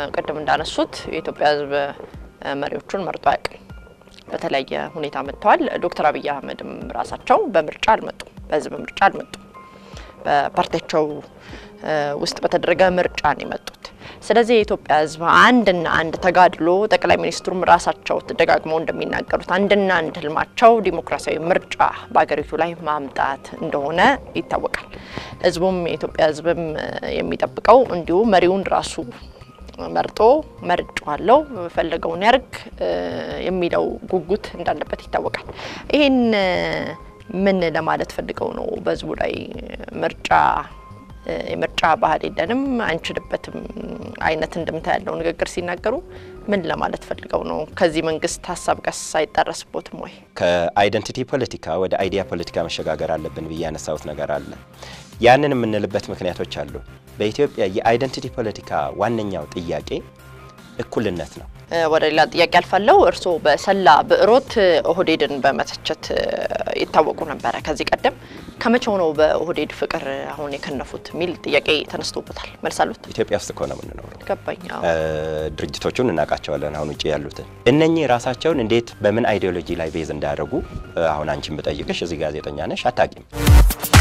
ቅድም እንዳነሱት የኢትዮጵያ ሕዝብ መሪዎቹን መርጦ አያውቅም። በተለያየ ሁኔታ መጥተዋል። ዶክተር አብይ አህመድም ራሳቸው በምርጫ አልመጡም፣ በህዝብ ምርጫ አልመጡም። በፓርቲያቸው ውስጥ በተደረገ ምርጫ ነው የመጡት። ስለዚህ የኢትዮጵያ ህዝብ አንድና አንድ ተጋድሎ ጠቅላይ ሚኒስትሩም ራሳቸው ደጋግመው እንደሚናገሩት አንድና አንድ ህልማቸው ዲሞክራሲያዊ ምርጫ በሀገሪቱ ላይ ማምጣት እንደሆነ ይታወቃል። ህዝቡም የኢትዮጵያ ህዝብም የሚጠብቀው እንዲሁ መሪውን ራሱ መርጦ መርጫዋለው ፈለገውን ያርግ የሚለው ጉጉት እንዳለበት ይታወቃል። ይህን ምን ለማለት ፈልገው ነው? በህዝቡ ላይ ምርጫ የምርጫ ባህል የለንም አንችልበትም አይነት እንድምታ ያለው ንግግር ሲናገሩ ምን ለማለት ፈልገው ነው? ከዚህ መንግስት ሀሳብ ቀስ አይጣረስቦትም ወይ? ከአይደንቲቲ ፖለቲካ ወደ አይዲያ ፖለቲካ መሸጋገር አለብን ብዬ ያነሳሁት ነገር አለ። ያንን የምንልበት ምክንያቶች አሉ። በኢትዮጵያ የአይደንቲቲ ፖለቲካ ዋነኛው ጥያቄ እኩልነት ነው። ወደ ሌላ ጥያቄ አልፋለሁ። እርስዎ በሰላ ብዕሮት ኦህዴድን በመተቸት ይታወቁ ነበረ ከዚህ ቀደም። ከመቼው ነው በኦህዴድ ፍቅር አሁን የከነፉት የሚል ጥያቄ ተነስቶበታል። መልስ አሉት? ኢትዮጵያ ውስጥ እኮ ነው የምንኖረው። ገባኝ። ድርጅቶቹን እናውቃቸዋለን። አሁን ውጭ ያሉትን እነኚህ ራሳቸውን እንዴት በምን አይዲዮሎጂ ላይ ቤዝ እንዳያደርጉ አሁን አንቺን ብጠይቅሽ እዚህ ጋዜጠኛ ነሽ አታቂም።